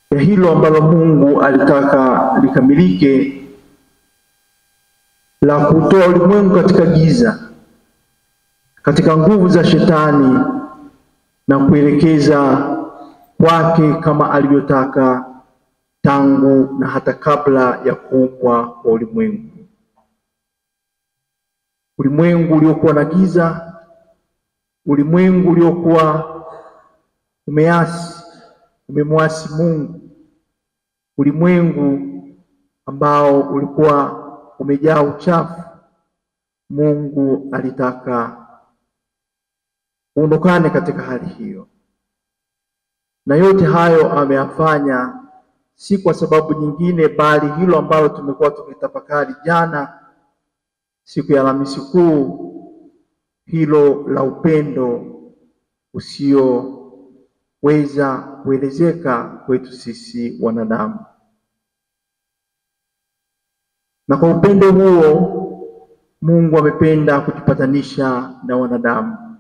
ya hilo ambalo Mungu alitaka likamilike la kutoa ulimwengu katika giza, katika nguvu za shetani na kuelekeza kwake kama alivyotaka tangu na hata kabla ya kuumbwa kwa ulimwengu. Ulimwengu uliokuwa na giza, ulimwengu uliokuwa umeasi, umemwasi Mungu, ulimwengu ambao ulikuwa umejaa uchafu. Mungu alitaka uondokane katika hali hiyo, na yote hayo ameyafanya si kwa sababu nyingine, bali hilo ambalo tumekuwa tukitafakari jana, siku ya Alhamisi Kuu, hilo la upendo usioweza kuelezeka kwetu sisi wanadamu. Na kwa upendo huo Mungu amependa kujipatanisha na wanadamu,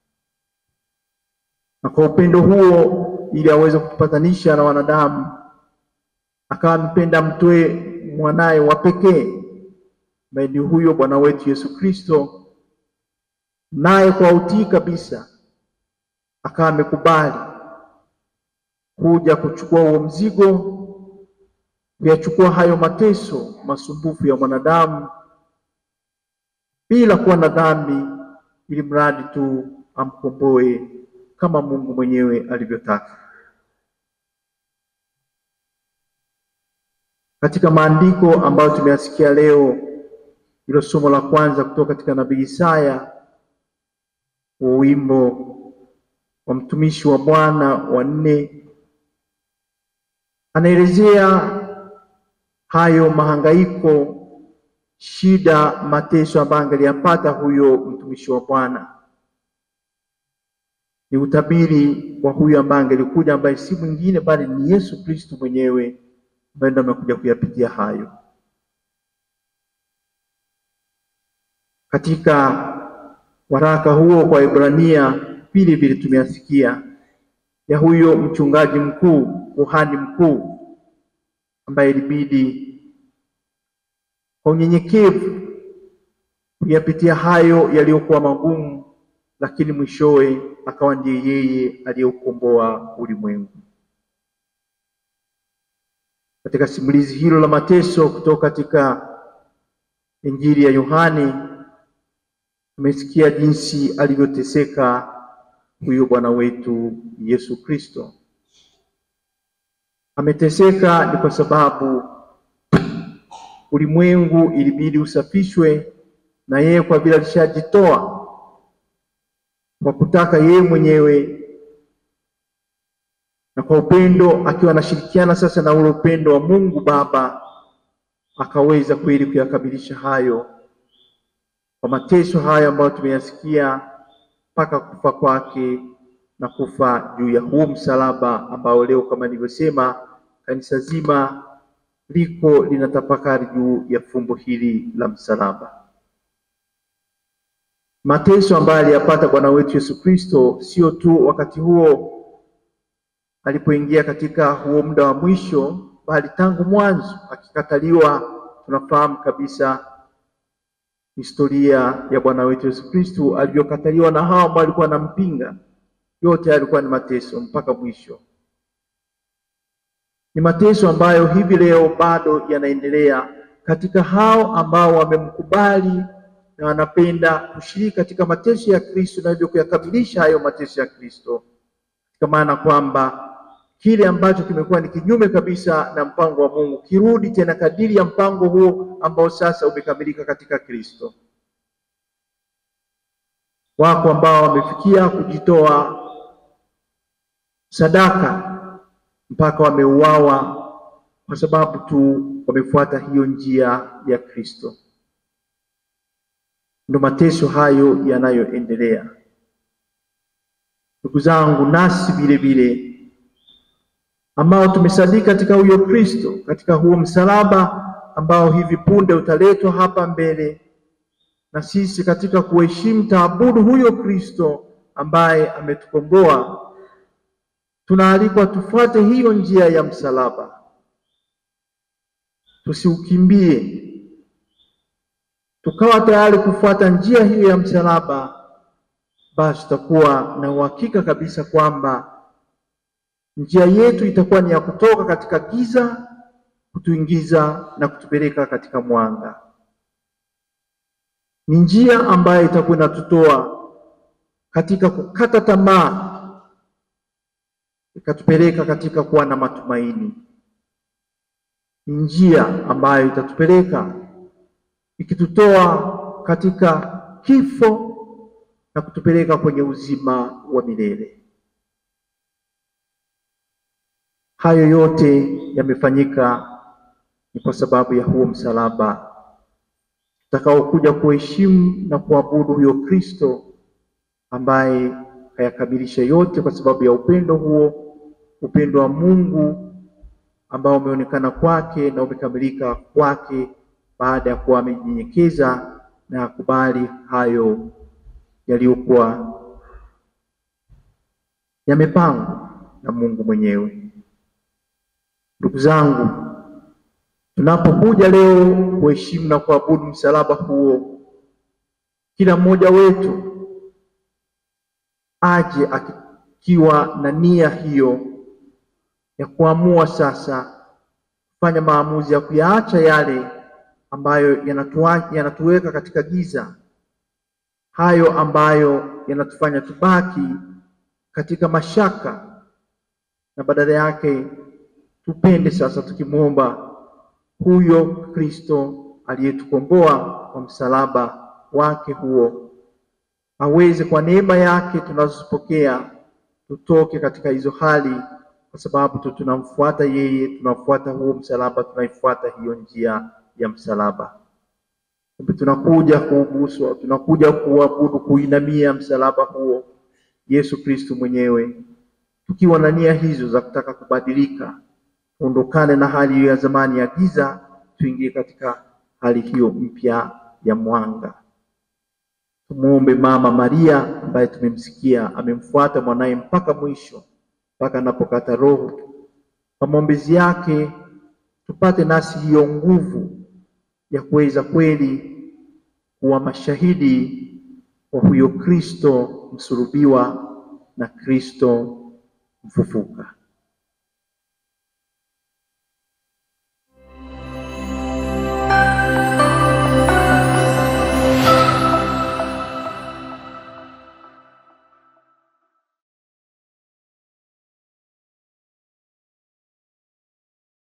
na kwa upendo huo, ili aweze kujipatanisha na wanadamu, akawa amependa mtoe mwanaye wa pekee ambaye ni huyo Bwana wetu Yesu Kristo, naye kwa utii kabisa akawa amekubali kuja kuchukua huo mzigo, kuyachukua hayo mateso masumbufu ya mwanadamu bila kuwa na dhambi, ili mradi tu amkomboe kama Mungu mwenyewe alivyotaka. Katika maandiko ambayo tumeyasikia leo, hilo somo la kwanza kutoka katika nabii Isaya, wa wimbo wa mtumishi wa Bwana wa nne, anaelezea hayo mahangaiko, shida, mateso ambayo angeliyapata huyo mtumishi wa Bwana. Ni utabiri wa huyo ambaye angelikuja, ambaye si mwingine bali ni Yesu Kristo mwenyewe ambaye ndo amekuja kuyapitia hayo. Katika waraka huo kwa Ibrania pili vile tumeyasikia ya huyo mchungaji mkuu, kuhani mkuu ambaye ilibidi kwa unyenyekevu kuyapitia hayo yaliyokuwa magumu, lakini mwishowe akawa ndiye yeye aliyeukomboa ulimwengu. Katika simulizi hilo la mateso kutoka katika Injili ya Yohane tumesikia jinsi alivyoteseka huyo Bwana wetu Yesu Kristo. Ameteseka ni kwa sababu ulimwengu ilibidi usafishwe, na yeye kwa vile alishajitoa kwa kutaka yeye mwenyewe na kwa upendo, akiwa anashirikiana sasa na ule upendo wa Mungu Baba, akaweza kweli kuyakamilisha hayo kwa mateso hayo ambayo tumeyasikia mpaka kufa kwake na kufa juu ya huo msalaba ambao leo kama nilivyosema, kanisa zima liko linatafakari juu ya fumbo hili la msalaba. Mateso ambayo aliyapata Bwana wetu Yesu Kristo sio tu wakati huo alipoingia katika huo muda wa mwisho, bali tangu mwanzo akikataliwa. Tunafahamu kabisa historia ya Bwana wetu Yesu Kristo alivyokataliwa na hao ambao walikuwa wanampinga. Yote yalikuwa ni mateso mpaka mwisho. Ni mateso ambayo hivi leo bado yanaendelea katika hao ambao wamemkubali na wanapenda kushiriki katika mateso ya Kristo na hivyo kuyakamilisha hayo mateso ya Kristo, kwa maana kwamba kile ambacho kimekuwa ni kinyume kabisa na mpango wa Mungu kirudi tena kadiri ya mpango huo ambao sasa umekamilika katika Kristo. Wako ambao wamefikia kujitoa sadaka mpaka wameuawa kwa sababu tu wamefuata hiyo njia ya Kristo. Ndo mateso hayo yanayoendelea. Ndugu zangu, nasi vile vile ambao tumesadiki katika huyo Kristo, katika huo msalaba ambao hivi punde utaletwa hapa mbele, na sisi katika kuheshimu taabudu huyo Kristo ambaye ametukomboa tunaalikwa tufuate hiyo njia ya msalaba, tusiukimbie, tukawa tayari kufuata njia hiyo ya msalaba, basi tutakuwa na uhakika kabisa kwamba njia yetu itakuwa ni ya kutoka katika giza kutuingiza na kutupeleka katika mwanga. Ni njia ambayo itakuwa inatutoa katika kukata tamaa ikatupeleka katika kuwa na matumaini. Ni njia ambayo itatupeleka ikitutoa katika kifo na kutupeleka kwenye uzima wa milele. Hayo yote yamefanyika ni kwa sababu ya huo msalaba utakaokuja kuheshimu na kuabudu huyo Kristo ambaye kayakamilisha yote kwa sababu ya upendo huo, upendo wa Mungu ambao umeonekana kwake na umekamilika kwake baada ya kuwa amenyenyekeza na kubali hayo yaliyokuwa yamepangwa na Mungu mwenyewe. Ndugu zangu, tunapokuja leo kuheshimu na kuabudu msalaba huo, kila mmoja wetu aje akiwa na nia hiyo ya kuamua sasa kufanya maamuzi ya kuyaacha yale ambayo yanatuwa, yanatuweka katika giza, hayo ambayo yanatufanya tubaki katika mashaka, na badala yake tupende sasa tukimwomba huyo Kristo aliyetukomboa kwa msalaba wake huo aweze kwa neema yake tunazozipokea tutoke katika hizo hali, kwa sababu tu tunamfuata yeye, tunafuata huo msalaba, tunaifuata hiyo njia ya msalaba. Kumbe tunakuja kuuguswa, tunakuja kuabudu, kuinamia msalaba huo Yesu Kristo mwenyewe, tukiwa na nia hizo za kutaka kubadilika, tuondokane na hali hiyo ya zamani ya giza, tuingie katika hali hiyo mpya ya mwanga. Tumuombe Mama Maria ambaye tumemsikia amemfuata mwanaye mpaka mwisho, mpaka anapokata roho. Kwa maombezi yake tupate nasi hiyo nguvu ya kuweza kweli kuwa mashahidi wa huyo Kristo msulubiwa na Kristo mfufuka.